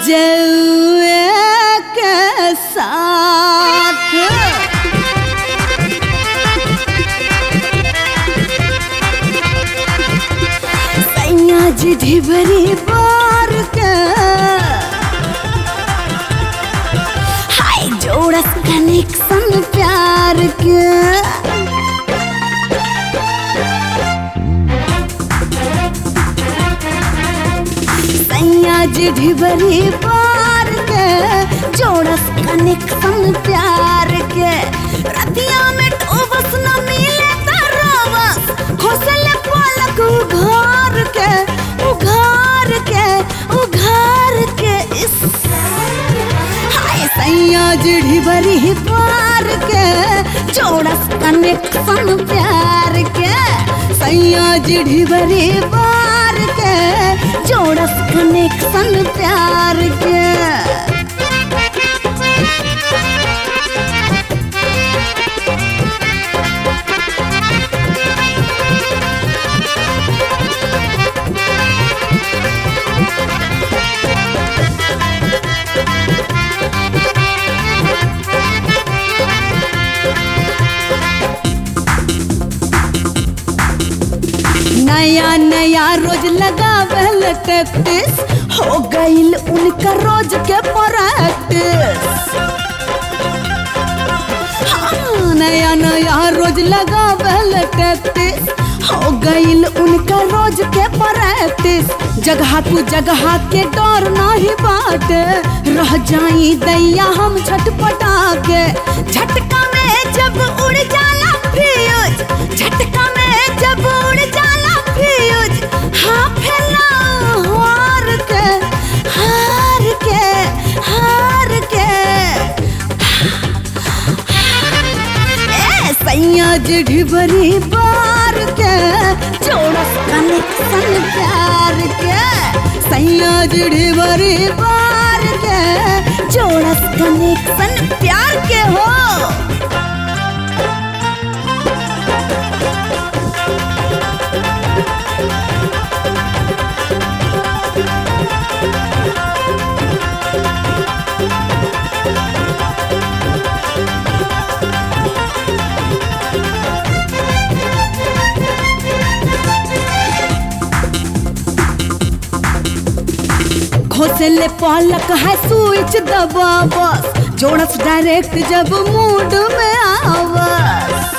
रजौए के साथ सैया जी ढिबरी बार के हाय जोड़स कनेक्शन प्यार के सैया जी ढिबरी पार के जोड़स कनेक्शन प्यार के रतिया में ठोबस न मिले त रोबस खोसले पलक उघार के उघार के उघार के इस हाय सैया जी ढिबरी पार के जोड़स कनेक्शन प्यार के सैया जी ढिबरी पार के जोड़स कनेक्शन प्यार के नया नया रोज लगावल टैक्टिस हो गईल उनका रोज के प्रैक्टिस हाँ, नया नया रोज लगावल टैक्टिस हो गईल उनका रोज के प्रैक्टिस जगह तू जगह के डर नहीं बाटे रह जाई दैया हम झटपटा के झटका में जब उड़ जाला फ्यूज झटका में जब उड़ जाला फ्यूज हाँ फैलाओ हार के हार के हार के ए सैया जी ढिबरी बार के जोड़स कनेक्शन प्यार के सैया जी ढिबरी बार के जोड़स कनेक्शन प्यार के हो घोसले पलक है स्विच दबा बस जोड़स डायरेक्ट जब मूड में आवस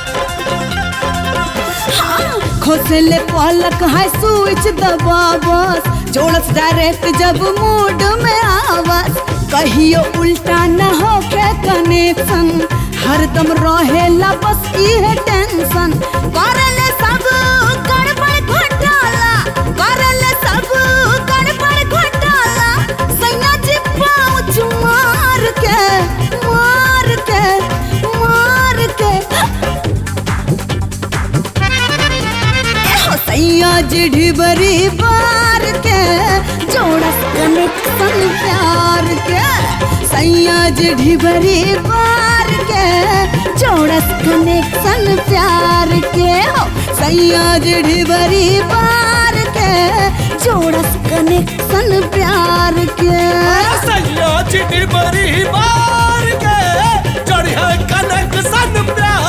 हाँ, घोसले पलक है स्विच दबा बस जोड़स डायरेक्ट जब मूड में आवस कहियो उल्टा न होके कनेक्शन हरदम रहेला बस इहे टेंशन करले सब गड़बड़ घोटाला करले सब गड़बड़ घोटाला सैया जी पाँच मार के मार के मार के एहो सैया जी ढिबरी बार के जोड़स कनेक्शन प्यार के सैया जी ढिबरी बार के जोड़स कनेक्शन प्यार के हो सैया जी ढिबरी बार के जोड़स कनेक्शन प्यार के सैया चिटी बड़ी बार के चढ़िया कनेक्शन प्यार